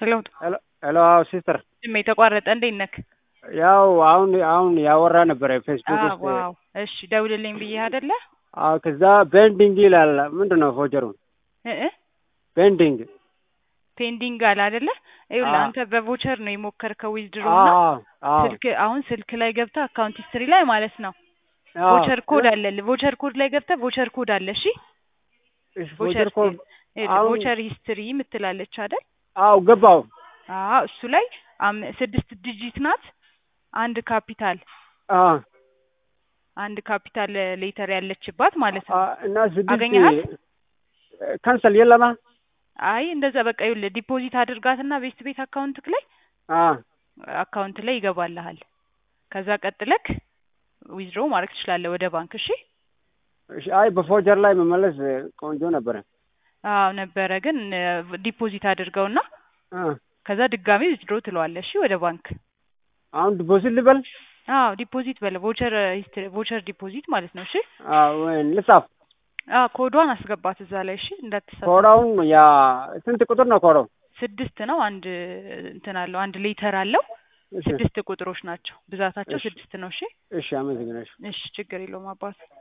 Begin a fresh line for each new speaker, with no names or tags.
ሄሎ
ሄሎ ሄሎ፣ አዎ ሲስተር፣
ድሜ የተቋረጠ እንዴት ነክ?
ያው አሁን አሁን ያወራ ነበረ ፌስቡክ ውስጥ።
ዋው እሺ፣ ደውልልኝ ብዬ አይደለ?
አዎ፣ ከዛ ቤንዲንግ ይላል። ምንድን ነው ፎጀሩ?
እ እ
ቤንዲንግ
ፔንዲንግ አለ አይደለ? ይኸውልህ
አዎ።
አንተ በቮቸር ነው የሞከርከው ዊዝድሮ
አዎ
እና
አዎ
ስልክ አሁን ስልክ ላይ ገብተህ አካውንት ሂስትሪ ላይ ማለት ነው
አዎ።
ቮቸር ኮድ አለ። ቮቸር ኮድ ላይ ገብተህ ቮቸር ኮድ አለ። እሺ
እሺ፣ ቮቸር ኮድ
ይኸውልህ
አሁን-
ቮቸር ሂስትሪ የምትላለች አይደል?
አዎ ገባው።
አዎ እሱ ላይ አም- ስድስት ዲጂት ናት። አንድ ካፒታል
አዎ
አንድ ካፒታል ሌተር ያለችባት ማለት ነው።
አ- እና ስድስት
አገኘሃት?
ካንሰል የለማ።
አይ እንደዛ በቃ ይኸውልህ ዲፖዚት አድርጋትና ቤስት ቤት አካውንትክ ላይ
አዎ
አካውንት ላይ ይገባልሃል። ከዛ ቀጥለክ ዊዝድሮ ማድረግ ትችላለህ ወደ ባንክ። እሺ
እሺ። አይ በፎጀር ላይ መመለስ ቆንጆ ነበረ።
አዎ ነበረ፣ ግን ዲፖዚት አድርገውና
አ
ከዛ ድጋሚ ዊዝድሮ ትለዋለህ። እሺ ወደ ባንክ።
አሁን ዲፖዚት ልበል?
አዎ ዲፖዚት በለ ቮቸር ሂስትሪ ቮቸር ዲፖዚት ማለት ነው። እሺ
አዎ ወይ ልጻፍ።
አዎ ኮዷን አስገባት እዛ ላይ እሺ፣ እንዳትሳሳት።
ኮዳውን ያ ስንት ቁጥር ነው ኮዳው?
ስድስት ነው። አንድ እንትን አለው አንድ ሌተር አለው።
እሺ
ስድስት ቁጥሮች ናቸው። ብዛታቸው
እሺ።
ስድስት ነው። እሺ
እሺ፣ አመሰግናለሁ።
እሺ ችግር የለውም አባት